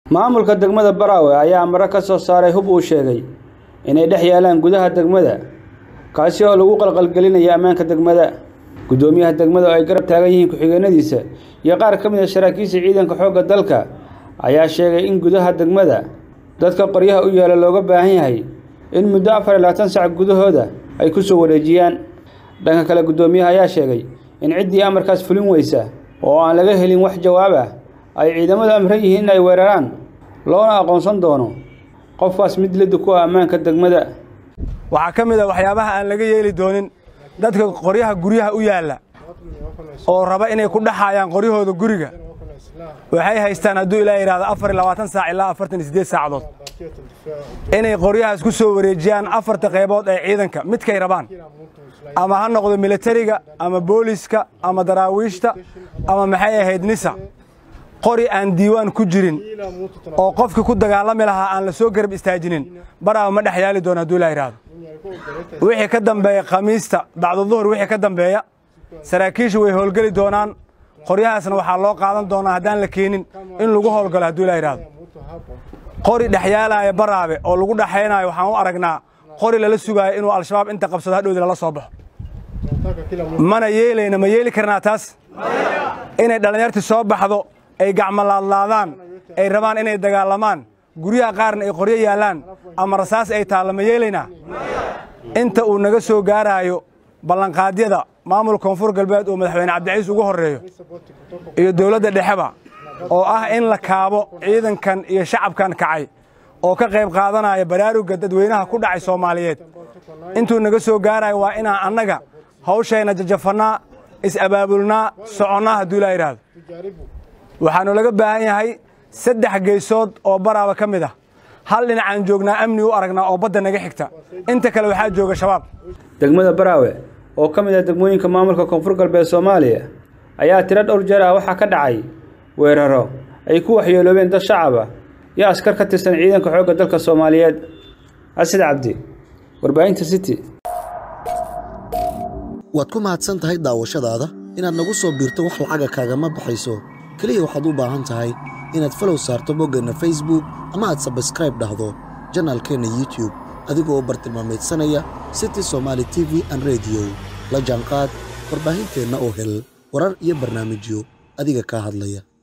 maamulka degmada baraawe ayaa maro ka soo saaray hub uu sheegay inay dhex yaalaan gudaha degmada kaasi oo lagu qalqalgelinayo ammaanka degmada guddoomiyaha degmada oo ay garab taagan yihiin ku-xigeenadiisa iyo qaar ka mid a saraakiisha ciidanka xoogga dalka ayaa sheegay in gudaha degmada dadka qoryaha u yaala looga baahan yahay in muddo afar iyo labaatan sac gudahooda ay ku soo wareejiyaan dhanka kale guddoomiyaha ayaa sheegay in ciddii amarkaas fulin weysa oo aan laga helin wax jawaab ah ay ciidamadu amran yihiin in ay weeraraan loona aqoonsan doono qofkaas mid lidi ku ah ammaanka degmada waxaa ka mid a waxyaabaha aan laga yeeli doonin dadka qoryaha guryaha u yaalla oo raba inay ku dhaxaayaan qoryahooda guriga waxay haystaan hadduu ilaa yidhahdo afar iyo labaatan saac ilaa afartan iyo siddeed saacadood inay qoryahaas ku soo wareejiyaan afarta qaybood ee ciidanka midkay rabaan ama ha noqdo militariga ama booliska ama daraawiishta ama maxay ahayd nisa qori aan diiwaan ku jirin oo qofkii ku dagaalami lahaa aan la soo garab istaajinin baraaba ma dhex yaali doono hadduu ilaa yidhaahdo wixii ka dambeeya khamiista bacdu duhur wixii ka dambeeya saraakiishu way howlgeli doonaan qoryahaasna waxaa loo qaadan doonaa haddaan la keenin in lagu howlgalo hadduu ilaa yidhaahdo qori dhexyaalaaya baraabe oo lagu dhaxaynaayo waxaan u aragnaa qori lala sugaayo inuu al-shabaab inta qabsado hadhowdi lala soo baxo mana yeelayna ma yeeli karnaa taas inay dhallinyartii soo baxdo ay gacmolaadlaadaan ay rabaan inay dagaalamaan guryaha qaarna ay qoryo yaallaan ama rasaas ay taallo ma yeelaynaa inta uu naga soo gaaraayo ballanqaadyada maamul koonfur galbeed oo madaxweyne cabdiciis ugu horreeyo iyo dowladda dhexeba oo ah in la kaabo ciidankan iyo shacabkan kacay oo ka qayb qaadanaya baraarugga dadweynaha ku dhacay soomaaliyeed intuu naga soo gaarayo waa inaan annaga hawshayna jajafannaa is-abaabulnaa soconnaa hadduu ilaa yidhaahdo waxaannu laga baahan yahay saddex geesood oo baraaba ka mid ah hal dhinacaan joognaa amni u aragnaa oo badda naga xigta inta kale waxaa jooga shabaab degmada baraawe oo ka mid ah degmooyinka maamulka koonfur galbeed soomaaliya ayaa tiro dhowr jeer ah waxaa ka dhacay weeraro ay ku waxyeeloobeen dad shacab ah iyo askar ka tirsan ciidanka xoogga dalka soomaaliyeed asid cabdi warbaahinta city waad ku mahadsan tahay daawashadaada inaad nagu soo biirto wax lacaga kaagama baxayso keliya waxaad u baahan tahay inaad falow saarto boggeenna facebook ama aad sabskraib dhahdo janaalkeenna youtube adigoo bartilmaamaydsanaya city somaali t v an rediyo la jaanqaad warbaahinteenna oo hel warar iyo barnaamijyo adiga kaa hadlaya